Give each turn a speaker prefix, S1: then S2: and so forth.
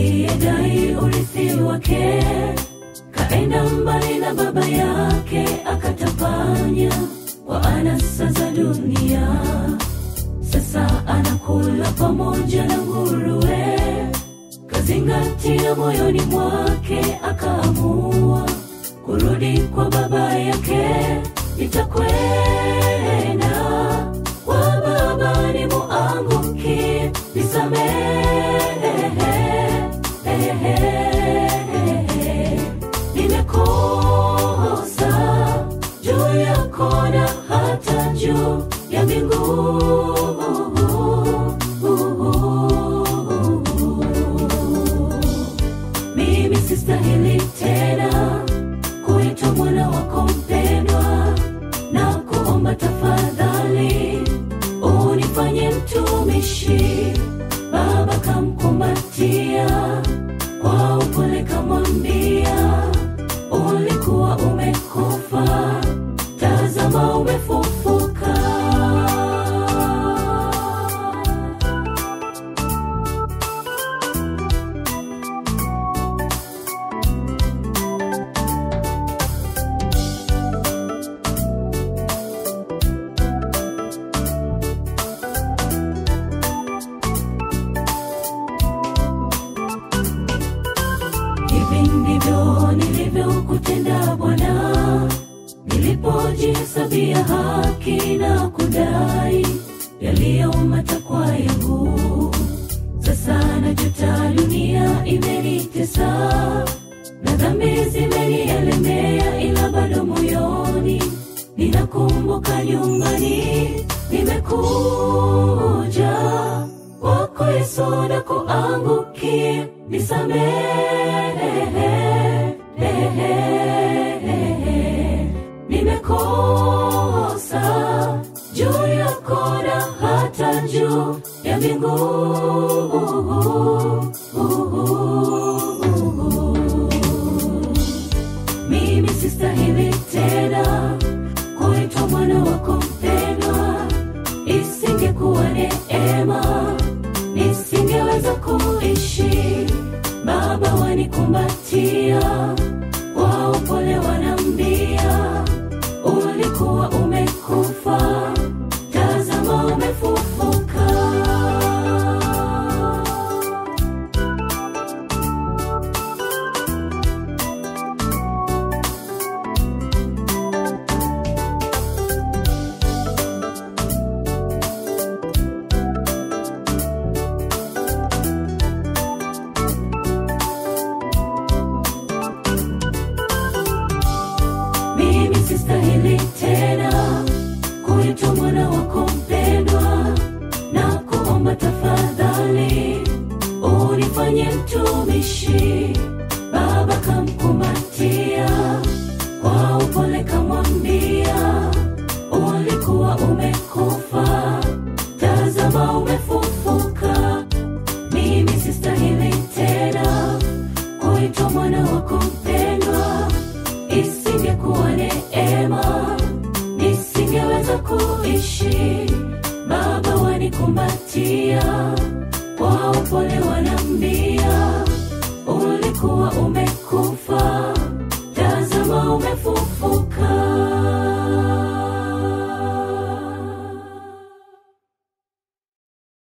S1: aliyedai urithi wake kaenda mbali na baba yake akatapanya kwa anasa za dunia sasa anakula pamoja na nguruwe kazingatia moyoni mwake akaamua kurudi kwa baba yake nitakwenda kwa baba ni muanguki nisamehe nimekosa juu yako na hata juu ya mbingu mimi sistahili tena kuitwa mwana wako mpendwa na kuomba tafadhali unifanye mtumishi baba kamkumbatia kwa upole kamwambia ulikuwa umekufa tazama umefufuka hivi ndivyo nilivyokutenda bwana nilipojihesabia haki na kudai yaliyo matakwa yangu sasa najuta dunia imenitesa na dhambi zimenielemea ila bado moyoni ninakumbuka nyumbani nimekuja kwako yesu na kuangukia nisamehe nimekosa juu yako na hata juu ya mbingu mimi sistahili tena kuitwa mwana wako mpendwa isingekuwa neema nisingeweza kuishi baba wanikumbatia kwa upole wanambia ulikuwa umekufa tazama umefufuka mimi sistahili tena kuitwa mwana wako mpendwa na kuomba tafadhali unifanye mtumishi baba kamkumbatia kwa upole kamwambia ulikuwa umekufa tazama umefufuka mimi sistahili tena kuitwa mwana wako mpendwa isingekuwa neema nisingeweza kuishi baba wanikumbatia kwa upole wanambia ulikuwa ume